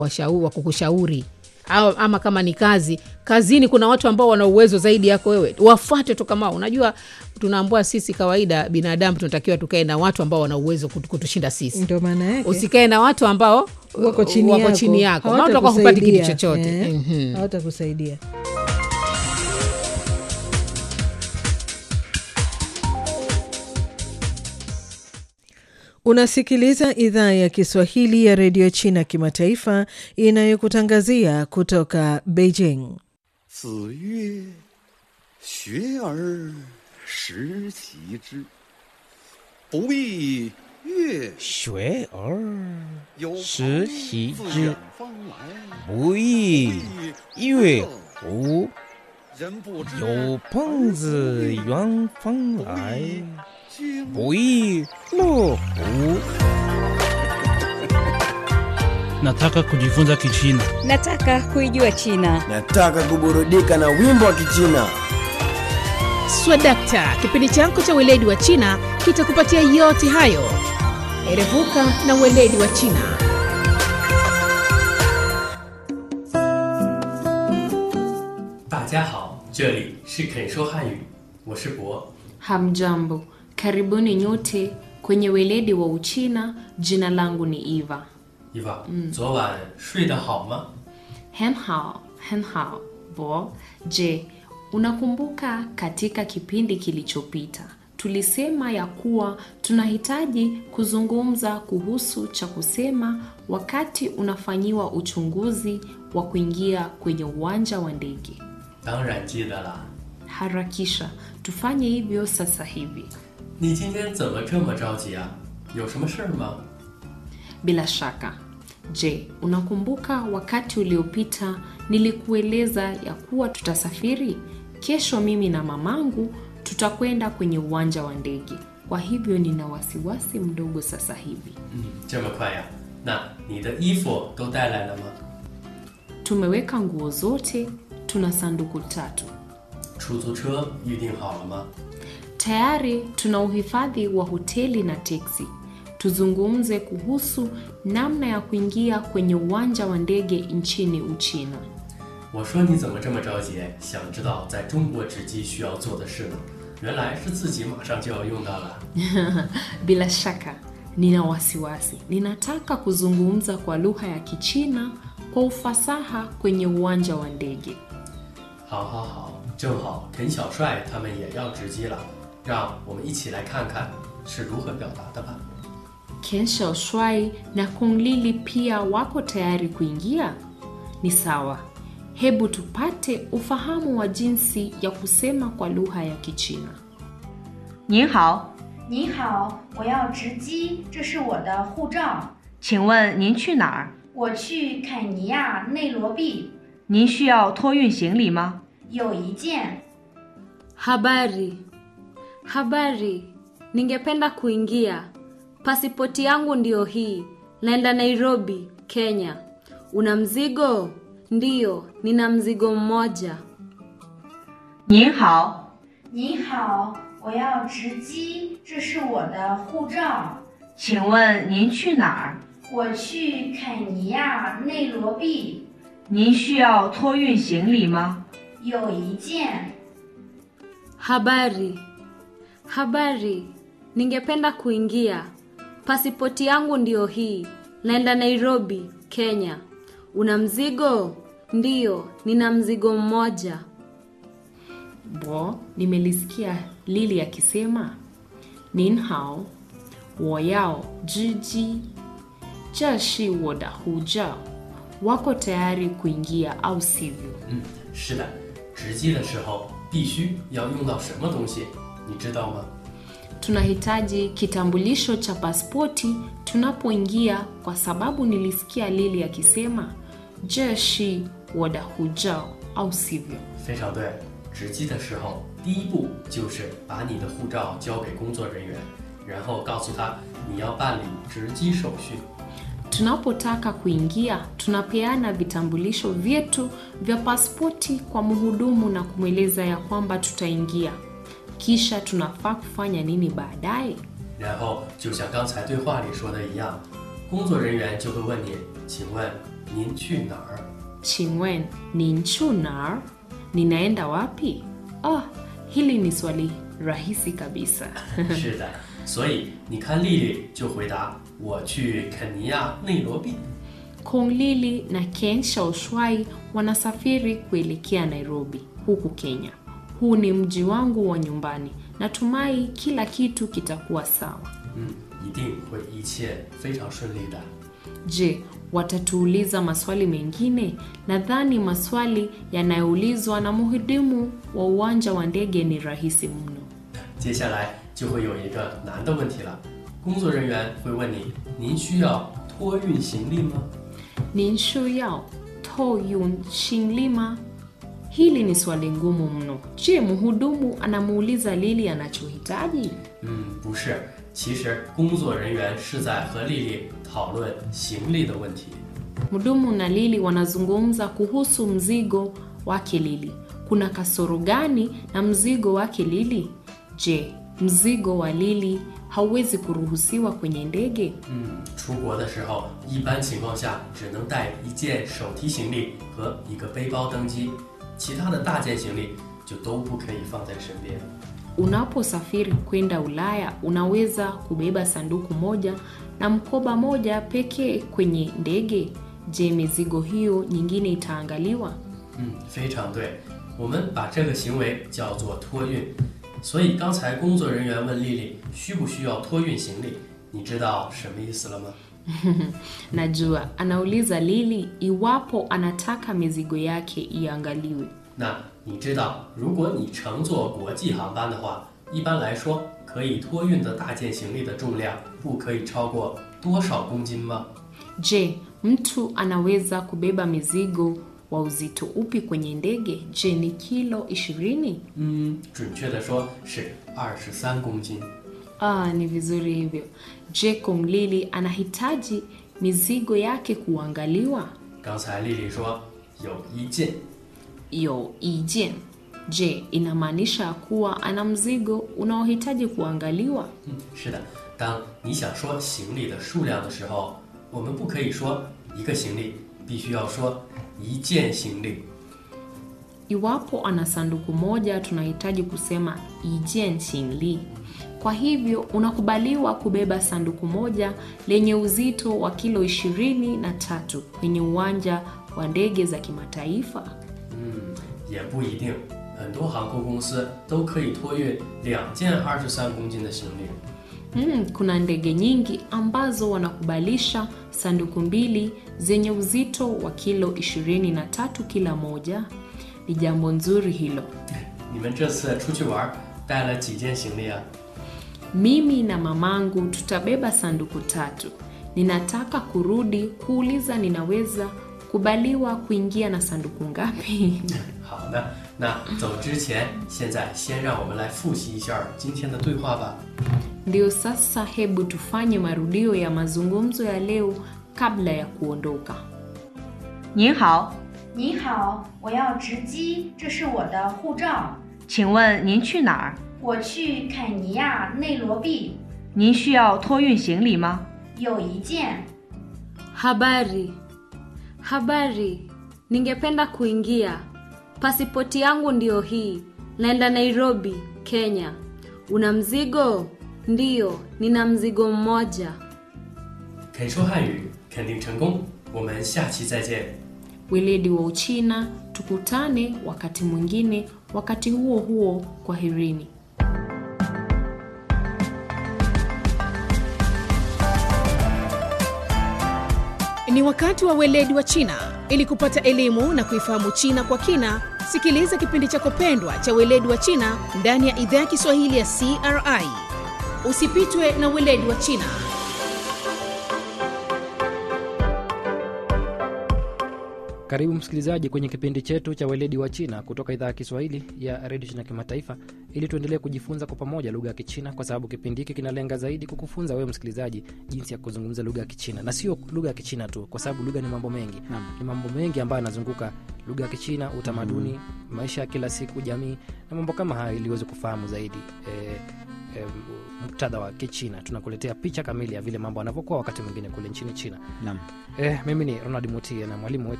washau- wa kukushauri au ama kama ni kazi kazini kuna watu ambao wana uwezo zaidi yako wewe wafuate tu kama unajua tunaambua sisi kawaida binadamu tunatakiwa tukae na watu ambao wana uwezo kutu- kutushinda sisi ndo maana yake usikae na watu ambao wako chini wako yako, chini yako maana utakuwa hupati kitu chochote Eh, Mhm. hawatakusaidia unasikiliza idhaa ya kiswahili ya redio china kimataifa inayokutangazia kutoka beijing 子曰：“学而时齐之，不亦乐学而有时朋习自之远方来， 不亦乐乎？ 人不知有朋自远方来， 君不亦乐乎？ Nataka kujifunza Kichina. Nataka kuijua China. Nataka kuburudika na wimbo wa Kichina. swadakta kipindi chako cha weledi wa china kitakupatia yote hayo erevuka na weledi wa china 大家好，这里是肯说汉语，我是博。 Hamjambo, karibuni nyote kwenye weledi wa Uchina. Jina langu ni Eva. 伊娃，昨晚睡得好吗？ Hen hao, hen hao. Bo, je, unakumbuka katika kipindi kilichopita tulisema ya kuwa tunahitaji kuzungumza kuhusu cha kusema wakati unafanyiwa uchunguzi wa kuingia kwenye uwanja wa ndege. 当然记得了。 Harakisha, tufanye hivyo sasa hivi. 你今天怎么这么着急啊？有什么事儿吗？ Bila shaka. Je, unakumbuka wakati uliopita nilikueleza ya kuwa tutasafiri? Kesho mimi na mamangu tutakwenda kwenye uwanja wa ndege. Kwa hivyo nina wasiwasi mdogo sasa hivi. 嗯，这么快呀？那你的衣服都带来了吗？ Tumeweka nguo zote, tuna sanduku tatu. 出租车预定好了吗？ Tayari tuna uhifadhi wa hoteli na teksi. Tuzungumze kuhusu namna ya kuingia kwenye uwanja wa ndege nchini Uchina. 我说你怎么这么着急？想知道在中国值机需要做的事呢？原来是自己马上就要用到了。 Bila shaka nina wasiwasi. Ninataka kuzungumza kwa lugha ya Kichina kwa ufasaha kwenye uwanja wa ndege. 好好好，正好肯小帅他们也要值机了，让我们一起来看看是如何表达的吧。 Ken Shaoshwai na Kung Lili pia wako tayari kuingia? Ni sawa. Hebu tupate ufahamu wa jinsi ya kusema kwa lugha ya Kichina. 您好， 你好，我要值机，这是我的护照。 请问您去哪儿？ 我去凯尼亚内罗毕， 您需要托运行李吗？ 有一件。 Habari. Habari. Ningependa kuingia. Pasipoti yangu ndiyo hii. Naenda Nairobi, Kenya. Una mzigo? Ndiyo, nina mzigo mmoja. 您好， 你好，我要值机，这是我的护照。 请问您去哪儿？ 我去凯尼亚内罗毕， 您需要托运行李吗？ 有一件。 Habari. Habari. Ningependa kuingia. Pasipoti yangu ndiyo hii. Naenda Nairobi, Kenya. Una mzigo? Ndiyo, nina mzigo mmoja. Bo, nimelisikia Lili akisema Nin hao, wo yao zhiji, 这是我的护照. Wako tayari kuingia au sivyo? 嗯，是的，值机的时候必须要用到什么东西，你知道吗？ tunahitaji kitambulisho cha paspoti tunapoingia kwa sababu nilisikia lili akisema jeshi wada hujao au sivyo 非常对，值机的时候，第一步就是把你的护照交给工作人员，然后告诉他你要办理值机手续。 tunapotaka kuingia tunapeana vitambulisho vyetu vya paspoti kwa mhudumu na kumweleza ya kwamba tutaingia kisha tunafaa kufanya nini baadaye 然后就像刚才对话里说的一样，工作人员就会问你，请问您去哪儿？ 请问您去哪儿? Ninaenda wapi? Oh, hili ni swali rahisi kabisa. 是的，所以你看丽丽就回答我去肯尼亚内罗毕。 Kong Lili na Ken Shaoshwai wanasafiri kuelekea Nairobi huku Kenya. Huu ni mji wangu wa nyumbani. Natumai kila kitu kitakuwa sawa. 嗯，一定会一切非常顺利的。 Je, watatuuliza maswali mengine? Nadhani maswali yanayoulizwa na mhudumu wa uwanja wa ndege ni rahisi mno. 接下来就会有一个难的问题了，工作人员会问你：您需要托运行李吗？ Nin shuyao to yun shinglima? Hili ni swali ngumu mno. Je, mhudumu anamuuliza Lili anachohitaji? 嗯，不是，其实工作人员是在和丽丽讨论行李的问题。 Mhudumu na Lili wanazungumza kuhusu mzigo wake Lili. Kuna kasoro gani na mzigo wake Lili? Je, mzigo wa Lili hauwezi kuruhusiwa kwenye ndege? 嗯，出国的时候，一般情况下只能带一件手提行李和一个背包登机，其他的大件行李就都不可以放在身边。 Unaposafiri kwenda Ulaya unaweza kubeba sanduku moja na mkoba moja pekee kwenye ndege. Je, mizigo hiyo nyingine itaangaliwa? 嗯，非常对，我们把这个行为叫做托运。所以刚才工作人员问丽丽需不需要托运行李，你知道什么意思了吗？ Najua anauliza Lili iwapo anataka mizigo yake iangaliwe. 那你知道，如果你乘坐国际航班的话，一般来说可以托运的大件行李的重量不可以超过多少公斤吗？ Je, mtu anaweza kubeba mizigo wa uzito upi kwenye ndege? Je, ni kilo 20? 嗯，准确的说是二十三公斤。 Ah, ni vizuri hivyo. Je, Kong Lili anahitaji mizigo yake kuangaliwa? 刚才丽丽说有一件， Yo ijen. Je, inamaanisha kuwa ana mzigo unaohitaji kuangaliwa? 嗯，是的。当你想说行李的数量的时候，我们不可以说一个行李，必须要说一件行李。 Iwapo ana sanduku moja, tunahitaji kusema ijen shinli. Kwa hivyo unakubaliwa kubeba sanduku moja lenye uzito wa kilo ishirini na tatu kwenye uwanja wa ndege za kimataifa. 嗯，也不一定，很多航空公司都可以托运两件二十三公斤的行李。 Mm, kuna ndege nyingi ambazo wanakubalisha sanduku mbili zenye uzito wa kilo 23 kila moja. Ni jambo nzuri hilo. 你们这次出去玩带了几件行李啊？ Mimi na mamangu tutabeba sanduku tatu. Ninataka kurudi kuuliza ninaweza kubaliwa kuingia na sanduku ngapi? 好的，那走之前，现在先让我们来复习一下今天的对话吧。 Ndio sasa hebu tufanye marudio ya mazungumzo ya leo kabla ya kuondoka. 您好， 你好，我要值机，这是我的护照。 请问您去哪儿？ 我去肯尼亚内罗毕， 您需要托运行李吗？ 有一件。 Habari. Habari. Ningependa kuingia. Pasipoti yangu ndiyo hii. Naenda Nairobi, Kenya. Una mzigo? Ndiyo, nina mzigo mmoja. 肯说汉语肯定成功，我们下期再见。 Weledi wa Uchina, tukutane wakati mwingine. Wakati huo huo, kwaherini. Ni wakati wa weledi wa China. Ili kupata elimu na kuifahamu China kwa kina, sikiliza kipindi chako pendwa cha weledi wa China ndani ya idhaa ya Kiswahili ya CRI. Usipitwe na weledi wa China. Karibu msikilizaji kwenye kipindi chetu cha weledi wa China kutoka idhaa ya Kiswahili ya redio China kimataifa, ili tuendelee kujifunza kwa pamoja lugha ya Kichina, kwa sababu kipindi hiki kinalenga zaidi kukufunza wewe msikilizaji jinsi ya kuzungumza lugha ya Kichina, na sio lugha ya Kichina tu, kwa sababu lugha ni mambo mengi ni mambo mengi ambayo yanazunguka lugha ya Kichina, utamaduni, maisha ya kila siku, jamii na mambo kama hayo, ili uweze kufahamu zaidi e, eh, muktadha wa kichina tunakuletea picha kamili ya vile mambo yanavyokuwa wakati mwingine kule nchini china Naam. eh, mimi ni ronald mutie na mwalimu wetu